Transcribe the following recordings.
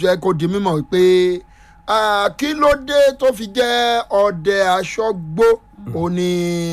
jẹ́ kó di mímọ̀ wípé ah, kí ló dé tó fi jẹ́ ọdẹ aṣọ́gbó ó ní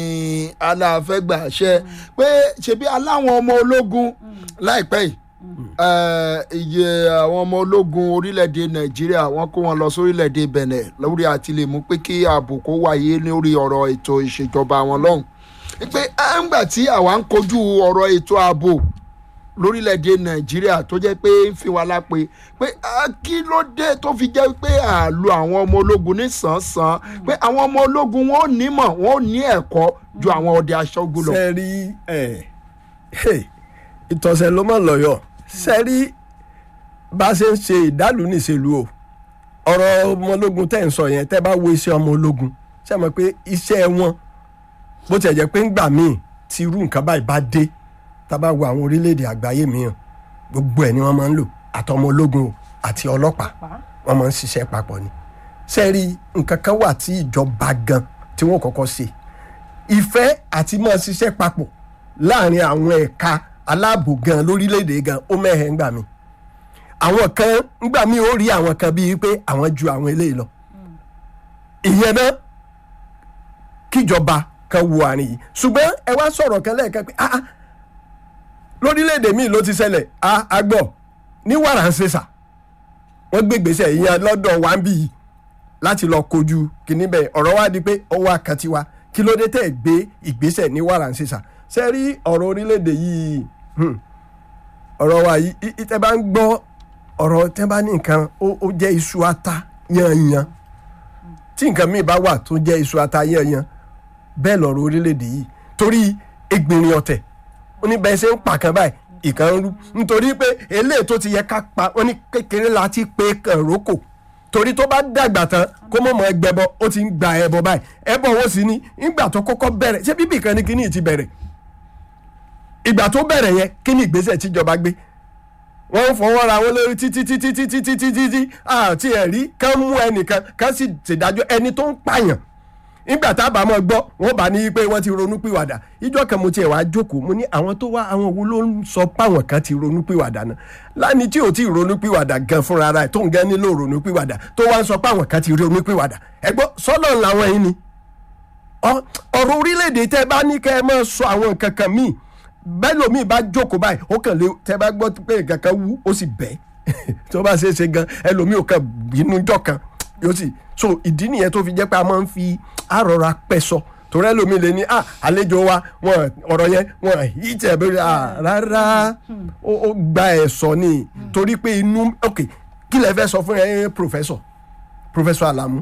aláfẹ́gbàṣẹ pé ṣebí aláwọn ọmọ ológun láìpẹ́ yìí eh, iye àwọn ọmọ ológun orílẹ̀-èdè nàìjíríà wọ́n kó wọn lọ sórílẹ̀-èdè benin lórí àti lè mú pé kí ààbò kó wáyé lórí ọ̀rọ̀ ètò ìṣèjọba wọn lọ́hùn pé àǹgbà tí àwa ń kojú ọ̀rọ̀ ètò ààbò lórílẹ̀‐èdè nàìjíríà tó jẹ́ pé ń fi wa lápè pé ah, kí ló dé tó fi jẹ́ pé àlò àwọn ọmọ ológun ní sàn-án pé àwọn ọmọ ológun wọn ò nímọ̀ wọn ò ní ẹ̀kọ́ ju àwọn ọdẹ aṣọ́gun lọ. sẹ́rí ẹ̀ ìtọ̀sẹ̀ ló mọ̀ lọ́yọ̀ sẹ́rí bá a ṣe ń ṣe ìdálù níṣèlú o ọ̀rọ̀ ọmọ ológun tẹ́ ń sọ yẹn tẹ́ bá wo iṣẹ́ ọmọ ológun ṣe mọ̀ pé iṣẹ́ wọn bó tiẹ̀ jẹ́ pé ńgbà míì tí irú nǹkan báyìí bá dé tá a bá wo àwọn orílẹ̀-èdè àgbáyé mìíràn gbogbo ẹ̀ ni wọ́n máa ń lò àtọmọ ológun o àti ọlọ́pàá wọ́n máa ń ṣiṣẹ́ papọ̀ ni sẹ́rí nǹkan kan wà tí ìjọba gan tí wọ́n kọ́kọ́ ṣe ìfẹ́ àti máa ṣiṣẹ́ papọ̀ láàrin àwọn ẹ̀ka aláàbò gan lórílẹ̀‐èdè gan ó mẹ́hẹ̀ ńgbà mi àwọn kan ńgbà mi ó rí àwọn kan bíi pé àwọn ju àwọn eléyìí lọ ìyẹn náà kíjọba kan wo àárín yìí ṣùgbọ́n ẹ wá sọ̀rọ̀ kan lẹ́ẹ̀kan pé ah ah lórílẹ̀‐èdè míì ló ti ṣẹlẹ̀ ah agbọ̀ ní wàràǹṣeṣà wọ́n gbé gbèsè ìyẹn lọ́dọ̀ wa ń bì yìí láti lọ kojú kìíní bẹ́ẹ̀ ọ̀rọ̀ wa di pé ọwọ́ akatiwa kí ló dé tẹ̀ gbé ìgbésẹ̀ ní wàràǹṣeṣà ṣe rí ọ̀rọ̀ orílẹ̀‐èdè yìí hmm, ọ̀rọ̀ wa yìí í- í- tẹ́ bá ń gbọ́ ọ̀rọ̀ tẹ́ bá ní nǹkan ó ó jẹ́ iṣu ata yanyan tí nǹkan míì bá wà tó jẹ́ iṣu ata yanyan bẹ́ẹ̀ lọ̀rọ̀ orílẹ̀‐èdè yìí torí egbìnrin ọ̀tẹ̀ ó ní bẹ́ẹ̀ ṣe ń pa kan báyìí ìkan ń rú nítorí pé eléyìí tó ti yẹ ká pa wọ́n ní kékeré la ti pé kàn rókò torí tó bá dàgbà tán kó mọ̀ mọ́ ẹgbẹ́bọ ó ti ń gba ẹbọ báyìí ẹbọ wo sì ni ìgbà tó kọ́kọ́ bẹ̀rẹ̀ ṣé bíbí kan ní kíní ti bẹ̀rẹ̀ ìgbà tó bẹ̀rẹ̀ yẹn kí ni ìgbésẹ̀ tíjọba gbé wọ́n ń fọwọ́ ra wọn lórí títí títí títí títí títí àti ẹ̀rí kán mú ẹnìkan kán sì ṣèdájọ́ ẹni tó ń pààyàn nígbà tá a bá mọ̀ gbọ́ wọ́n bá ní pé wọ́n ti ronú pìwàdà ìjọ kan mo tiẹ̀ wá jókòó mo ní àwọn tó wá àwọn wo ló ń sọ páwọn kan ti ronú pìwàdà náà láni tí ò tí ì ronú pìwàdà gan fúnra rẹ̀ tó ń gan nílò ronú pìwàdà tó wá ń sọ páwọn kan ti ronú pìwàdà ẹ̀gbọ́n sọ́nà làwọn yìí ni ọ- ọ̀rọ̀ orílẹ̀-èdè tẹ́ bá ní kẹ́ ẹ máa sọ àwọn nǹkan kan míì bẹ́ẹ̀ lómi bá jókòó báyìí ó kàn lé tẹ́ bá gbọ́ pé nǹkan kan wú ó sì bẹ́ tó bá ṣeé ṣe gan ẹlòmíì ò kàn bínú jọ kan yóò sì so ìdí nìyẹn tó fi jẹ́ pé a máa ń fi àrọ̀ra pẹ̀sọ torí ẹlòmíì lè ní à àlejò wa wọn ọ̀rọ̀ yẹn wọn yìí tẹ̀ bẹ́ẹ̀ à rárá ó ó gba ẹ̀sọ́ ni torí pé inú ok kí lẹ fẹ́ sọ fún ẹ professor professor alamu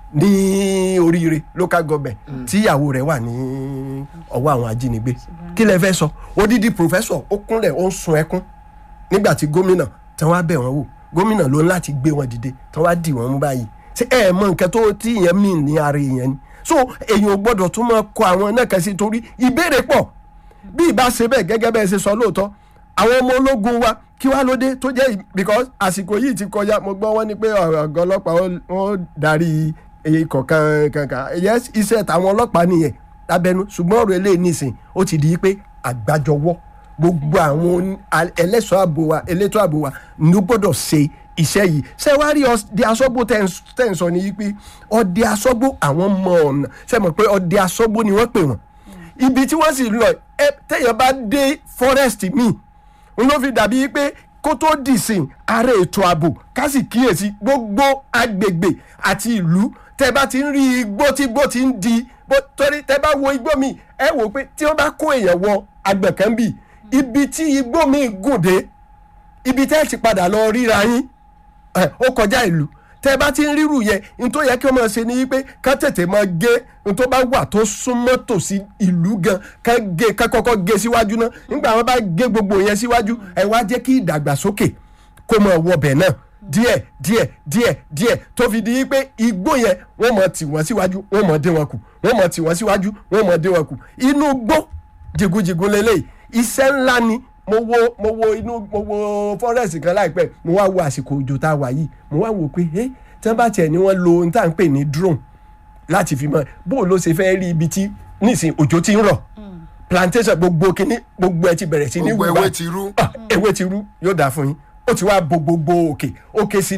ní oríire local government tíyàwó rẹ̀ wà ní ọwọ́ àwọn ajínigbé kí lẹ fẹ́ sọ odidi professor ó kúnlẹ̀ ó ń sun ẹkún nígbà tí gómìnà tí wọ́n á bẹ̀ wọ́n wò gómìnà ló ń láti gbé wọn dìde tí wọ́n á dì wọ́n mú báyìí ṣé ẹ mọ nǹkan tó tí ìyẹn mì ní ara èèyàn ni so èèyàn ò gbọ́dọ̀ tún máa kọ àwọn náà kan sí torí ìbéèrè pọ̀ bí ìbá ṣe bẹ́ẹ̀ gẹ́gẹ́ bẹ́ẹ̀ ṣe sọ lóòótọ́ àwọn ọmọ ológun wa kí wàá lóde tó jẹ́ ì- because àsìkò yìí ti kọjá mo gbọ́ wọ́n ní pé ọ̀gá ọlọ́pàá ó- wọ́n darí ikọ̀ kan kankan yes iṣẹ́ tàwọn ọlọ́pàá nìyẹn lábẹ́nu ṣùgbọ́n ọ̀rọ̀ eléyìí nìsín ó ti di pé àgbájọwọ́ gbogbo àwọn oní- a- ẹlẹ́ṣọ́ ààbò wa elétò ààbò wa ló gbọ́dọ̀ ṣe iṣẹ́ yìí ṣé wàá rí ọdẹ aṣọ́gbó tẹ̀ ń- tẹ̀ ń sọ ni pé ọdẹ aṣọ́gbó àwọn mọ ọ̀nà ṣe mọ̀ pé ọdẹ aṣọ́gbó ni wọ́n pè wọ́n ibi tí wọ́n sì lọ ẹ téèyàn bá dé forest míì n ló fi dàbí pé kó tó dìsìn ààrẹ ètò ààbò ká sì kíyèsí gbogbo agbègbè àti ìlú tẹ bá ti ń rí igbó tí igbó ti ń di bó torí tẹ bá wo igbó mi ẹ wò pé tí wọ́n bá kó èèyàn wọ agbẹ̀kan bì ibi tí igbó mi gùn dé ibi tẹ́ ẹ ti padà lọ ríra yín ẹ, ó kọjá ìlú tẹ bá ti ń rírù yẹn n tó yẹ kí wọ́n máa ṣe ni pé ká tètè máa gé n tó bá wà tó súnmọ́ tòsí ìlú gan ká gé ká kọ́kọ́ gé síwájú náà nígbà wọn bá gé gbogbo yẹn síwájú ẹ wá jẹ́ kí ìdàgbàsókè kó máa wọbẹ̀ náà díẹ̀ díẹ̀ díẹ̀ díẹ̀ tó fi di pé igbó yẹn wọ́n máa tì wọ́n síwájú wọ́n máa dé wọn kù wọ́n máa tì wọ́n síwájú wọ́n máa dé wọn kù inú gbó jìgúnjìgún lélẹ́yìí iṣẹ́ ńlá ni mo wo mo wo inú mo wo forest kan láìpẹ́ mo wá wo àsìkò òjò tá a wà yìí mo wá wò pé ẹ tí wọ́n bá tiẹ̀ ní wọ́n lo ohun tá à ń pè ní drone láti fi mọ bó ló ṣe fẹ́ rí ibi tí nísìn òjò ti ń rọ̀ plantation gbogbo kínní gbogbo ẹ ti bẹ̀rẹ̀ sí ní gbogbo wù ewé báyìí. ti rú. Ah, ewé ti rú yóò dáa fún yín ó ti wá bo gbogbo òkè òkè sí